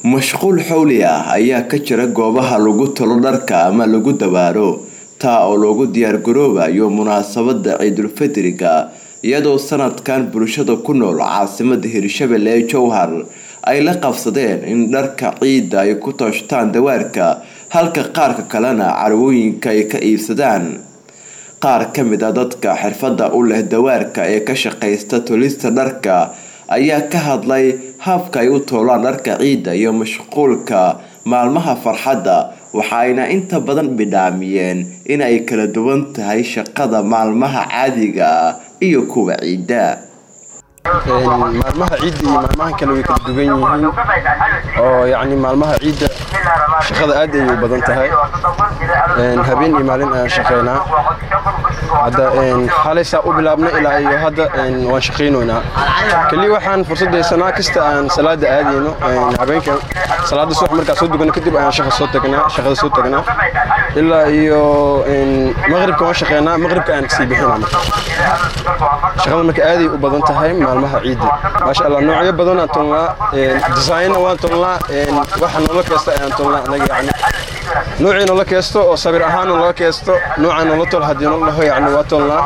mashquul xowli ah ayaa ka jira goobaha lagu talo dharka ama lagu dawaaro taa oo loogu diyaargaroobayo munaasabada ciidulfidriga iyadoo sanadkan bulshada ku nool caasimada hirshabelle ee jowhar ay la qabsadeen in dharka ciidda ay ku tooshtaan dawaarka halka qaarka kalena carwooyinka ay ka iibsadaan qaar ka mid a dadka xirfadda u leh dawaarka ee ka shaqaysta tolista dharka ayaa ka hadlay habka ay u toolaan dharka ciidda iyo mashquulka maalmaha farxadda waxa ayna inta badan bidhaamiyeen in ay kala duwan tahay shaqada maalmaha caadiga ah iyo kuwa ciidda maalmaha ciidda iyo maalmahan kale way kala duwan yihiin oo yacni maalmaha ciidda shaqada aad ayay u badan tahay habeen iyo maalin ayaan shaqaynaa hadda xalay saa u bilaabnay ilaa iyo hadda waan shaqaynoynaa keliya waxaan fursad haysanaa kasta aan salaada aadayno habeenka salaada subax markaa soo dugano kadib ayaan shaqa soo tagnaa shaqada soo tagnaa ilaa iyo maqribka waan shaqaynaa maqribka ayaan kasii bixinaa marka shaqada marka aaday u badan tahay maalmaha ciidda maasha allah noocyo badan aan tolnaa design waan tolnaa waxa noola keesta ayaan tolnaa anaga yacni noocii noola keesto oo sabir ahaan noola keesto noocaan noola tol haddii noola dhaho yacni waa tolnaa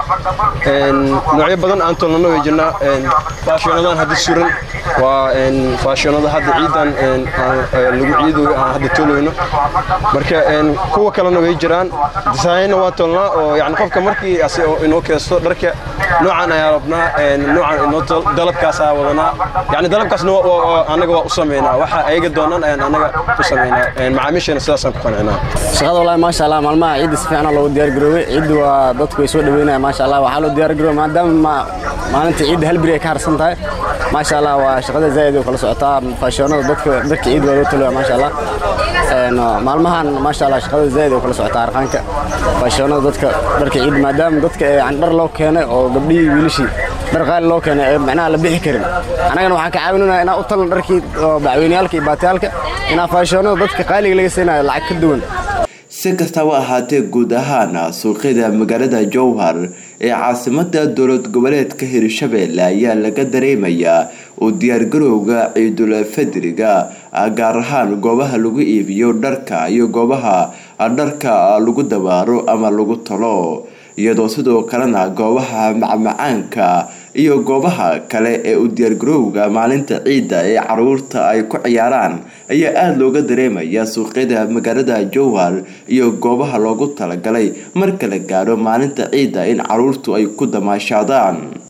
noocyo badan aan tolnana way jirnaa faashionadan hadda suran waa faashionada hadda ciidan lagu ciidoyo aan hadda toloyno marka kuwa kalena way jiraan design waa tolnaa oo yacni qofka markii asi inoo keesto dharka noocan ayaa rabnaa noocan inoo tol dalabkaasaa wadanaa yacni dalabkaasna anaga waa u sameynaa waxa ayaga doonaan ayaan anaga u sameynaa macaamiishana sidaasaan ku qancinaa shaqada wallaahi maasha allah maalmaha ciidda si fiican loogu diyaargaroobay ciidda waa dadku way soo dhaweynaya maasha allah waxaa loo diyaargaroobay maadaama maalinta ciidda hal beri ay ka harsan tahay maasha allah waa shaqada zaa'id oo kala socotaa faashoonada dadka dadka ciid waa loo talaya maasha allah maalmahan maasha allah shaqada zaa'id oo kala socotaa arqaanka faashoonada dadka dharka ciid maadaama dadka yani dhar loo keenay oo gabdhihii wiilashii dhar qaali loo keenay ee macnaha la bixi karin annagana waxaan ka caawinanaa inaan u talno dharkii bacweyneyaalka iyo baatiyaalka inaan faashoonada dadka qaaliga laga siinayo lacag ka duwan si kastaba ahaatee guud ahaan suuqyada magaalada jowhar ee caasimada dowlad goboleedka hirshabelle ayaa laga dareemayaa u diyaargarowga ciidul fidriga gaar ahaan goobaha lagu iibiyo dharka iyo goobaha dharka lagu dawaaro ama lagu talo iyadoo sidoo kalena goobaha macmacaanka iyo goobaha kale ee u diyaargarowga maalinta ciidda ee caruurta ay ku ciyaaraan ayaa aada looga dareemaya suuqyada magaalada jowhar iyo goobaha loogu talagalay marka la gaaro maalinta ciidda in caruurtu ay ku damaashaadaan